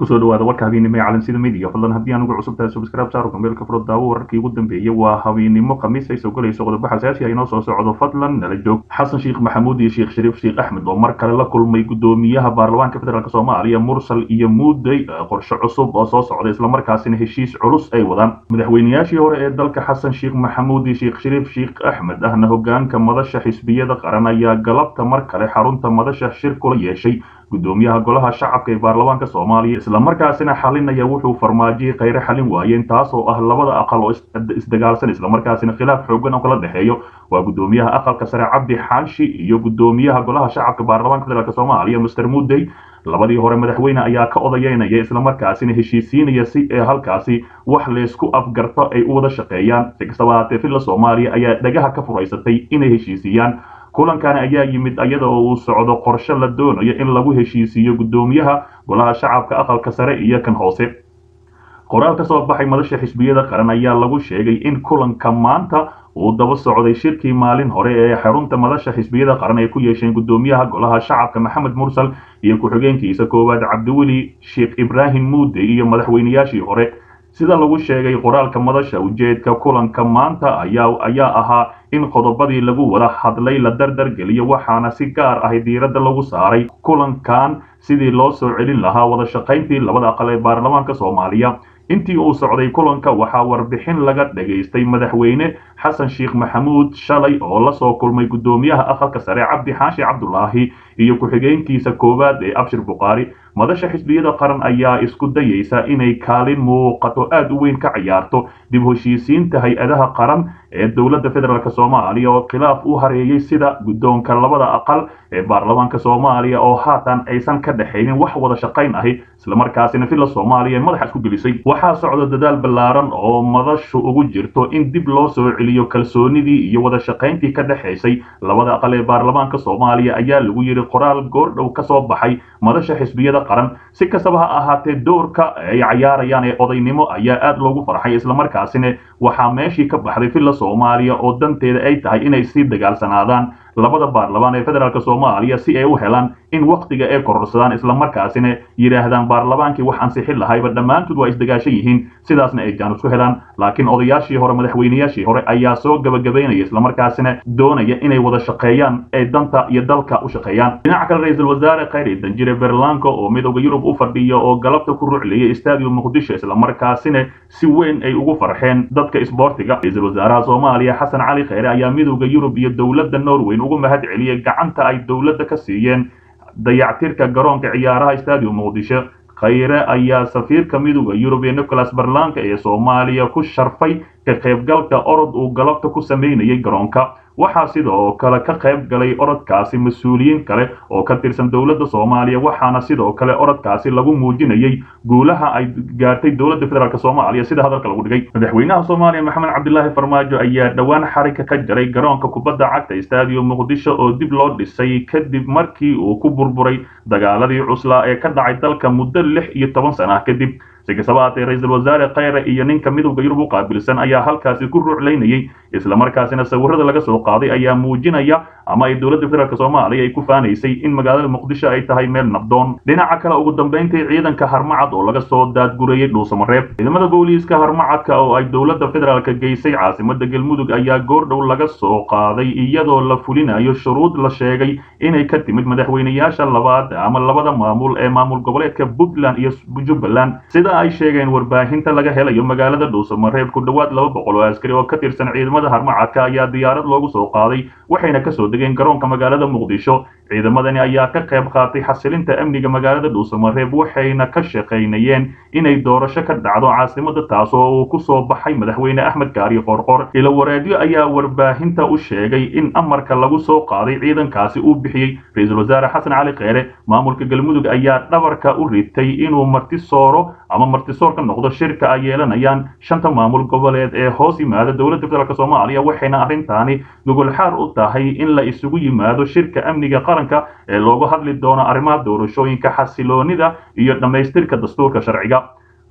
kusoo dhawaada warka habeennimo ee calansida midiga fadlan haddii aan ugu cusub tahay subscribe saaro gambeelka furo daawo wararkii ugu dambeeyey waa habeennimo khamiis ay soo galayso qodobo xasaasi ah inoo soo socdo fadlan nala joog xasan sheekh maxamuud iyo sheekh shariif sheekh axmed oo mar kale la kulmay gudoomiyaha baarlamaanka federaalk soomaaliya mursal iyo muudey qorshe cusub oo soo socda islamarkaasina heshiis culus ay wadaan madaxweynayaashii hore ee dalka xasan sheekh maxamuud iyo sheekh shariif sheekh axmed ahna hogaanka madasha xisbiyada qaran ayaa galabta mar kale xarunta madasha shir kula yeeshay gudoomiyaha golaha shacabka ee baarlamaanka soomaaliya islamarkaasina xalinaya wuxuu farmaajiyey khayre xalin waayeen taas oo ah labada aqal oo isdagaalsan islamarkaasina khilaaf xoogan oo kala dhexeeyo waa gudoomiyaha aqalka sare cabdi xaashi iyo gudoomiyaha golaha shacabka baarlamaanka federaalk soomaaliya master mudey labadii hore madaxweyne ayaa ka odayeynaya islamarkaasina heshiisiinaya si ee halkaasi wax leysku afgarto ay u wada shaqeeyaan si kastaba haatee filla soomaaliya ayaa dhagaha ka furaysatay inay heshiisiiyaan kulankan ayaa yimid iyada oo uu socdo qorshe la doonayo in lagu heshiisiiyo gudoomiyaha golaha shacabka aqalka sare iyo kan hoose qoraal ka soo baxay madasha xisbiyada qaran ayaa lagu sheegay in kulanka maanta uu daba socday shirkii maalin hore ee xarunta madasha xisbiyada qaran ay ku yeesheen gudoomiyaha golaha shacabka maxamed mursal iyo ku-xigeenkiisa koowaad cabdiweli sheekh ibraahim muude iyo madaxweynayaashii hore sida lagu sheegay qoraalka madasha ujeedka kulanka maanta ayaa ayaa ahaa in qodobadii lagu wada hadlay la dardar geliyo waxaana si gaar ah diiradda lagu saaray kulankan sidii loo soo celin lahaa wada shaqayntii labada aqal ee baarlamaanka soomaaliya intii uu socday kulanka waxaa warbixin laga dhagaystay madaxweyne xasan sheekh maxamuud shalay oo lasoo kulmay gudoomiyaha aqalka sare cabdi xaashi cabdulaahi iyo ku-xigeenkiisa koowaad ee abshir bukhaari madasha xisbiyada qaran ayaa isku dayaysa inay kaalin muuqato aada u weyn ka ciyaarto dib heshiisiinta hay-adaha qaran ee dowladda federaalk soomaaliya oo khilaaf u hareeyey sida guddoonka labada aqal ee baarlamaanka soomaaliya oo haatan aysan ka dhexaynin wax wada shaqayn ahi islamarkaasina villa soomaaliya madaxa isku gelisay waxaa socda dadaal ballaaran oo madashu ugu jirto in dib loo soo celiyo kalsoonidii iyo wada shaqayntii ka dhexaysay labada aqal ee baarlamaanka soomaaliya ayaa lagu yidhi qoraal goordhow ka soo baxay madasha xisbiyada qaran si kastaba ha ahaatee doorka ay cayaarayaan ee odaynimo ayaa aada loogu farxay islamarkaasina waxaa meeshii ka baxday villa soomaaliya oo danteeda ay tahay inay sii dagaalsanaadaan labada baarlamaan ee federaalk soomaaliya si ay u helaan in waktiga ay kororsadaan islamarkaasina yidhaahdaan baarlamaankii wax ansixin lahayba dhammaantood waa isdagaashan yihiin sidaasna ay jaanus ku helaan laakiin odayaashii hore madaxweynayaashii hore ayaa soo gabagabaynaya islamarkaasina doonaya inay wada shaqeeyaan ee danta iyo dalka u shaqeeyaan dhinaca kale ra-iisul wasaare khayri danjire berlanco oo midooda yurub u fadhiya oo galabta ku ruclayay stadium muqdisho islamarkaasina si weyn ay ugu farxeen dadka isboortiga ra-iisul wasaaraha soomaaliya xasan cali kheyre ayaa midooda yurub iyo dowladda norweyn ugu mahad celiyey gacanta ay dowladda ka siiyeen dayactirka garoonka ciyaaraha stadium muqdisho khayre ayaa safiirka midooda yurub ee nicholas berlanka ee soomaaliya ku sharfay ka qaybgalka orod uu galabta ku sameynayay garoonka waxaa sidoo kale ka qayb galay orodkaasi mas-uuliyiin kale oo ka tirsan dowladda soomaaliya waxaana sidoo kale orodkaasi lagu muujinayay guulaha ay gaartay dowladda federaalk soomaaliya sida hadalka lagu dhigay madaxweynaha soomaaliya maxamed cabdilaahi farmaajo ayaa dhowaan xarika ka jaray garoonka kubadda cagta stadium muqdisho oo dib loo dhisay kadib markii uu ku burburay dagaaladii cuslaa ee ka dhacay dalka muddo lix iyo toban sana kadib si kastaba haatee ra-iisul wasaare khayre iyo ninka midowda yurub u qaabilsan ayaa halkaasi ku ruuclaynayay islamarkaasina sawirada laga soo qaaday ayaa muujinaya ama ay dowladda federaalk soomaaliya ay ku faanaysay in magaalada muqdisho ay tahay meel nabdoon dhinaca kale ugu dambayntii ciidanka harmacad oo laga soo daadgurayay dhuusamareeb ciidamada booliiska harmacadka oo ay dowladda federaalk geysay caasimada galmudug ayaa goordhow laga soo qaaday iyadoo la fulinayo shuruud la sheegay inay ka timid madaxweynayaasha labaad ama labada maamul ee maamul goboleedka puntland iyo jubbaland sida ay sheegeen warbaahinta laga helayo magaalada dhuusamareeb ku dhowaad laba boqol oo askari oo ka tirsan ciidamada harmacadka ayaa diyaarad loogu soo qaaday waxayna kasoo degeen garoonka magaalada muqdisho ciidamadani ayaa ka qayb qaatay xasilinta amniga magaalada dhuusamareeb waxayna ka shaqaynayeen inay doorasho ka dhacdo caasimada taas oo uu ku soo baxay madaxweyne axmed gaari qorqor ilo wareedyo ayaa warbaahinta u sheegay in amarka lagu soo qaaday ciidankaasi uu bixiyey ra-iisul wasaare xasan cali kheyre maamulka galmudug ayaa dhabarka u ritay inuu marti sooro ama martisoor ka noqdo shirka ay yeelanayaan shanta maamul goboleed ee hoos yimaada dowladda federaalk soomaaliya waxayna arrintaani gogolxaar u tahay in la isugu yimaado shirka amniga qaranka ee loogu hadli doono arrimaha doorashooyinka xasiloonida iyo dhammaystirka dastuurka sharciga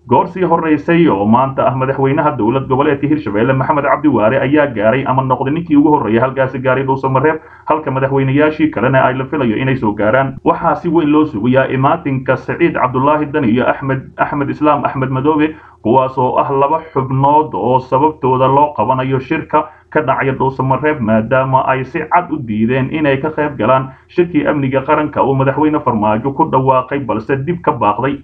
goor sii horeysay oo maanta ah madaxweynaha dowlad goboleedka hirshabelle maxamed cabdi waare ayaa gaaray ama noqday ninkii ugu horreeyay halkaasi gaaray dhuusamareeb halka madaxweynayaashii kalena ay la filayo inay soo gaaraan waxaa si weyn loo sugayaa imaatinka saciid cabdulaahi dan iyo axmed axmed islaam axmed madoobe kuwaas oo ah laba xubnood oo sababtooda loo qabanayo shirka ka dhacaya dhuusamareeb maadaama ay si cad u diideen inay ka qayb galaan shirkii amniga qaranka uu madaxweyne farmaajo ku dhawaaqay balse dib ka baaqday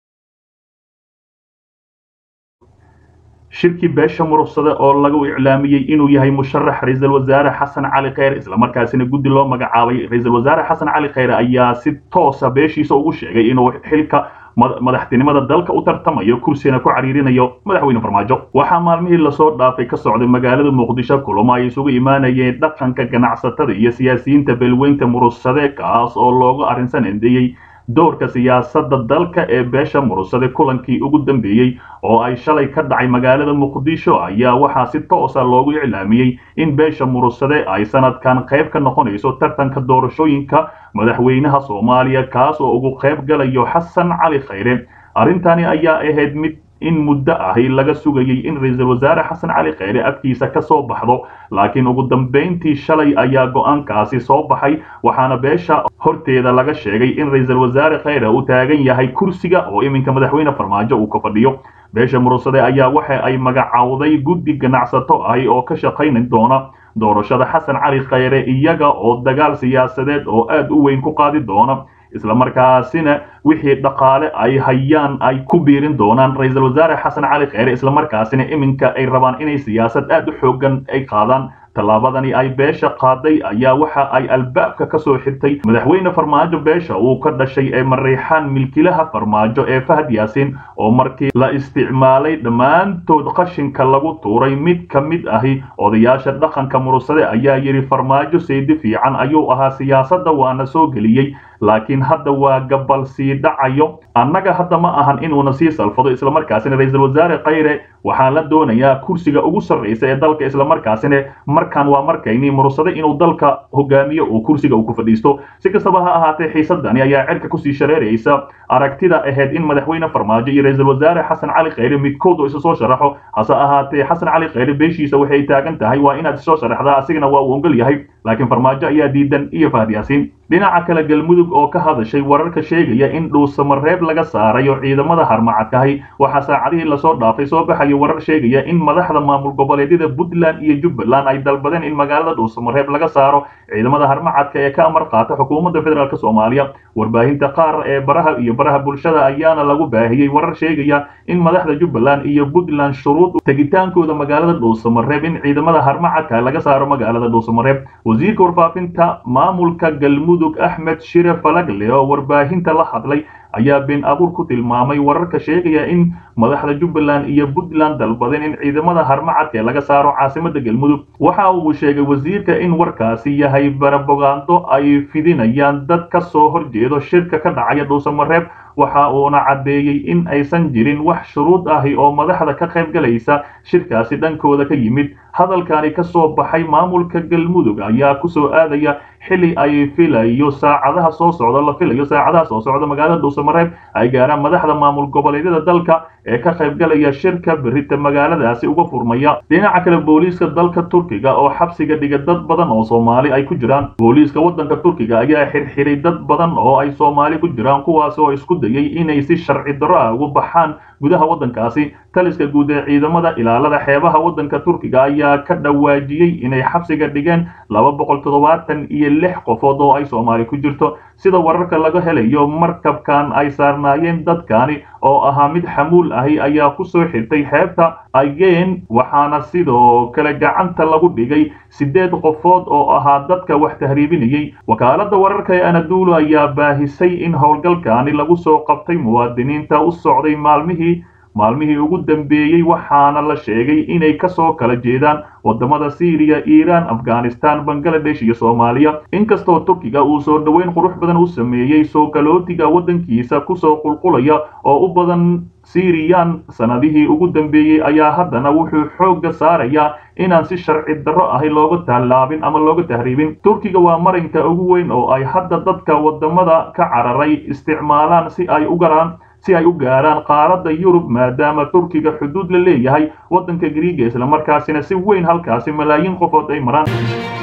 shirkii beesha murugsade oo lagu iclaamiyey inuu yahay musharax ra-iisul wasaare xasan cali kheyre islamarkaasina guddi loo magacaabay ra-iisul wasaare xasan cali kheyre ayaa si toosa beeshiisa ugu sheegay inuu xilka madaxtinimada dalka u tartamayo kursina ku cariirinayo madaxweyne farmaajo waxaa maalmihii lasoo dhaafay ka socday magaalada muqdisho kulamo ay isugu imaanayeen dhaqanka ganacsatada iyo siyaasiyiinta beelweynta murugsade kaas oo loogu arrinsan endeeyey doorka siyaasadda dalka ee beesha murugsade kulankii ugu dambeeyey oo ay shalay ka dhacay magaalada muqdisho ayaa waxaa si toosa loogu iclaamiyey in beesha murugsade ay sanadkan qayb ka noqonayso tartanka doorashooyinka madaxweynaha soomaaliya kaas oo ugu qayb galayo xasan cali khayre arrintani ayaa ahayd mid in muddo ahi laga sugayay in ra-iisul wasaare xasan cali kheyre afkiisa ka soo baxdo laakiin ugu dambayntii shalay ayaa go-aankaasi soo baxay waxaana beesha horteeda laga sheegay in ra-iisul wasaare kheyre uu taagan yahay kursiga oo iminka madaxweyne farmaajo uu ka fadhiyo beesha murugsade ayaa waxa ay magacowday guddi ganacsato ahi oo ka shaqaynan doona doorashada xasan cali kheyre iyaga oo dagaal siyaasadeed oo aad u weyn ku qaadi doona islamarkaasina wixii dhaqaale ay hayaan ay ku biirin doonaan ra-iisul wasaare xasan cali kheyre islamarkaasina iminka ay rabaan inay siyaasad aad u xoogan ay qaadaan tallaabadani ay beesha qaaday ayaa waxa ay albaabka ka soo xirtay madaxweyne farmaajo beesha uu ka dhashay ee mariixaan milkilaha farmaajo ee fahad yaasiin oo markii la isticmaalay dhammaantood qashinka lagu tuuray mid ka mid ahi odayaasha dhaqanka murugsade ayaa yidhi farmaajo saydi fiican ayuu ahaa siyaasadda waana soo geliyey laakiin hadda waa gabal sii dhacayo annaga hadda ma ahan inuuna sii salfado islamarkaasina ra-iisul wasaare kheyre waxaa la doonayaa kursiga ugu sarraysa ee dalka islamarkaasina markaan waa markaynii murugsade inuu dalka hogaamiyo oo kursiga uu ku fadhiisto si kastaba ha ahaatee xiisadani ayaa cirka kusii shareeraysa aragtida ahayd in madaxweyne farmaajo iyo ra-iisul wasaare xasan cali kheyre midkood oo isa soo sharaxo hase ahaatee xasan cali kheyre beeshiisa waxay taagan tahay waa inaad isoo sharaxdaa asigana waa uu ogol yahay laakiin farmaajo ayaa diidan iyo fahad yaasiin dhinaca kale galmudug oo ka hadashay wararka sheegaya in dhuusamareeb laga saarayo ciidamada harmacadkahi waxaa saacadihii lasoo dhaafay soo baxaya warar sheegaya in madaxda maamul goboleedyada puntland iyo jubbaland ay dalbadeen in magaalada dhuusamareeb laga saaro ciidamada harmacadka ee ka amar qaata xukuumadda federaalk soomaaliya warbaahinta qaar ee baraha iyo baraha bulshada ayaana lagu baahiyey warar sheegaya in madaxda jubbaland iyo puntland shuruud tegitaankooda magaalada dhuusamareeb in ciidamada harmacadka laga saaro magaalada dhuusamareeb wasiirka warfaafinta maamulka galmudug axmed shire falagle oo warbaahinta la hadlay ayaa been abuur ku tilmaamay wararka sheegaya in madaxda jubbaland iyo puntland dalbadeen in ciidamada harmacadka laga saaro caasimada galmudug waxa uu sheegay wasiirka in warkaasi yahay barabogaando ay fidinayaan dad ka soo horjeedo shirka ka dhacaya dhuusamareeb waxa uuna caddeeyey in aysan jirin wax shuruud ahi oo madaxda ka qayb galaysa shirkaasi dhankooda ka yimid hadalkani ka soo baxay maamulka galmudug ayaa kusoo aadaya xili ay filayo saacadaha soo socda la filayo saacadaha soo socda magaalada dhuusamareeb ay gaaraan madaxda maamul goboleedyada dalka ee ka qayb galaya shirka berita magaaladaasi uga furmaya dhinaca kale booliiska dalka turkiga oo xabsiga dhiga dad badan oo soomaali ay ku jiraan booliiska waddanka turkiga ayaa xirxiray dad badan oo ay soomaali ku jiraan kuwaas oo isku dayay inay si sharci darro ah ugu baxaan gudaha waddankaasi taliska guud ee ciidamada ilaalada xeebaha waddanka turkiga ayaa ka dhawaajiyey inay xabsiga dhigeen laba boqol toddobaatan iyo lix qofood oo ay soomaali ku jirto sida wararka laga helayo markabkan ay saarnaayeen dadkani oo ahaa mid xamuul ahi ayaa ku soo xirtay xeebta ageen waxaana sidoo kale gacanta lagu dhigay siddeed qofood oo ahaa dadka wax tahriibinayey wakaaladda wararka ee anadulu ayaa baahisay in howlgalkani lagu soo qabtay muwaadiniinta u socday maalmihii maalmihii ugu dambeeyey waxaana la sheegay inay ka soo kala jeedaan waddamada siiriya iiraan afghanistan bangaladesh iyo soomaaliya inkastoo turkiga uu soo dhoweyn qurux badan u sameeyey soo galootiga waddankiisa kusoo qulqulaya oo u badan siiriyaan sanadihii ugu dambeeyey ayaa haddana wuxuu xoogga saarayaa inaan si sharci darro ahi looga tallaabin ama looga tahriibin turkiga waa marinka ugu weyn oo ay hadda dadka waddamada ka cararay isticmaalaan si ay u galaan si ay u gaaraan qaaradda yurub maadaama turkiga xuduud la leeyahay waddanka griiga islamarkaasina si weyn halkaasi malaayiin qofood ay maraan